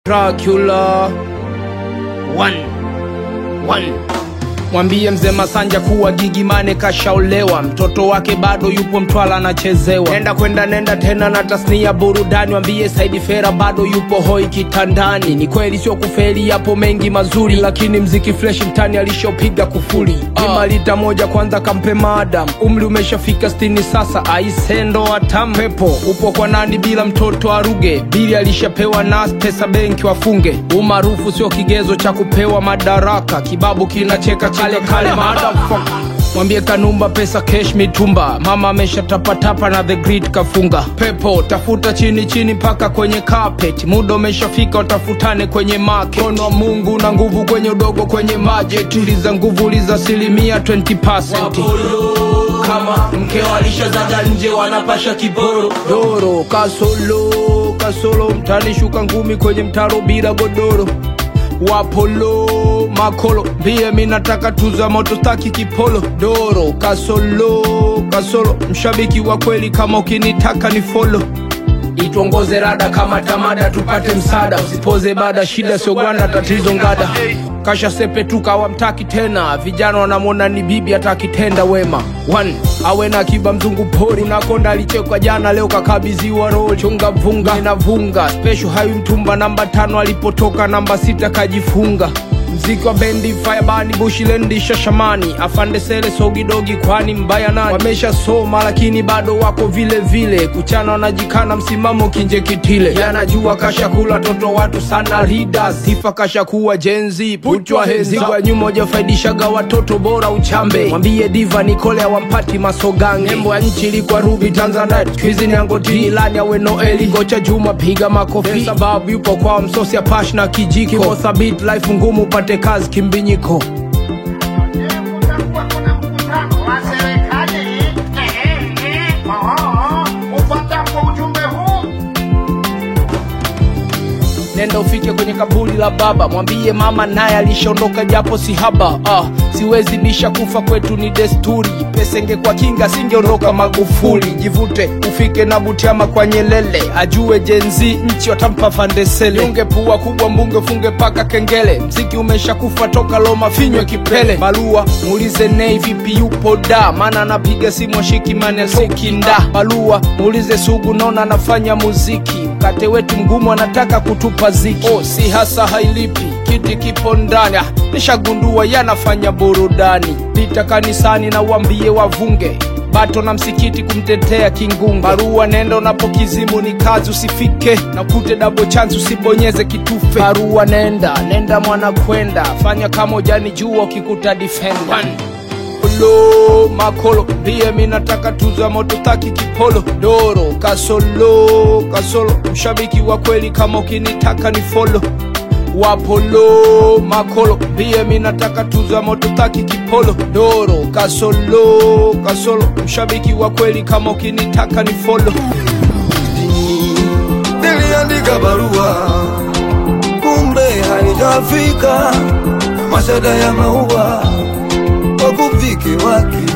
Dracula One. One. Mwambie mzee Masanja kuwa Gigi Mane kashaolewa, mtoto wake bado yupo Mtwala anachezewa. Nenda kwenda nenda tena na tasnia burudani, mwambie Saidi Fera bado yupo hoi kitandani. Ni kweli sio kufeli, yapo mengi mazuri, lakini mziki fresh mtani alishopiga kufuli. Pima lita moja kwanza kampe madam, umri umeshafika stini sasa, aisendo atam pepo upo kwa nani bila mtoto aruge, bili alishapewa nas pesa benki wafunge. Umaarufu sio kigezo cha kupewa madaraka, kibabu kinacheka kale kale motherfucker. Mwambie Kanumba pesa cash mitumba, mama ameshatapatapa na the grid kafunga. Pepo tafuta chini chini mpaka kwenye carpet, muda umeshafika watafutane kwenye market. Mkono wa Mungu na nguvu kwenye udogo kwenye budget, uliza nguvu uliza asilimia 20%. Kama mkeo alishazaga nje wanapasha kiboro doro kasolo kasolo mtani shuka ngumi kwenye mtaro bila godoro wapolo makolo mbie mi nataka tuza moto staki kipolo doro kasolo kasolo mshabiki wa kweli kama ukinitaka ni folo ituongoze rada kama tamada tupate msada usipoze bada shida sio gwanda tatizo ngada kasha sepetuka wamtaki tena vijana wanamwona ni bibi atakitenda wema One, awe na kiba mzungu pori unakonda alichekwa jana leo kakabiziwa roli chunga vunga inavunga special hayu mtumba namba tano alipotoka namba sita kajifunga mziki wa bendi firebani bushilendi shashamani afande sele sogidogi kwani mbaya nani wamesha soma lakini bado wako vile vile kuchana wanajikana msimamo kinje kitile yanajua kashakula toto watu sana rida sifa kashakuwa jenzi putwa henzigwa nyuma ujafaidishaga watoto bora uchambe mwambie diva nikole awampati masogange nembo ya nchi ilikuwa rubi tanzania skuizi ni angoti ilani awe noeli gocha juma piga makofi sababu yupo kwa msosi ya pash na kijiko Kimo thabit life ngumu upate kazi kimbinyiko Kutakuwa kuna mkutano wa serikali eh, eh, oh, upatapo ujumbe huu nenda ufike kwenye kaburi la baba mwambie mama naye alishaondoka japo si haba ah, siwezi bisha kufa kwetu ni desturi pesa ingekuwa kinga singeondoka magufuli jivute ufike na butiama kwa nyelele ajue jenzi nchi watampa fandesele unge pua kubwa mbunge ufunge paka kengele mziki umeshakufa toka loma finywe kipele balua muulize nei vipi yupo da maana anapiga simu ashiki mane sokinda balua muulize sugu naona anafanya muziki mkate wetu mgumu anataka kutupa ziki oh, si hasa hailipi kiti kipo ndani Ah, nishagundua yanafanya burudani pita kanisani na uambie wavunge bato na msikiti kumtetea kingunge barua nenda unapokizimu ni kazi usifike na kute dabo chance usibonyeze kitufe barua nenda nenda mwana kwenda fanya kama ujani jua ukikuta defender Polo makolo mbie mi nataka tuza moto taki kipolo doro kasolo kasolo mshabiki wa kweli kama ukinitaka ni folo wapolo makolo mbie mi nataka tuza moto taki kipolo doro kasolo kasolo mshabiki wa kweli kama ukinitaka ni folo niliandika barua kumbe haijafika mashada ya maua wakufiki wake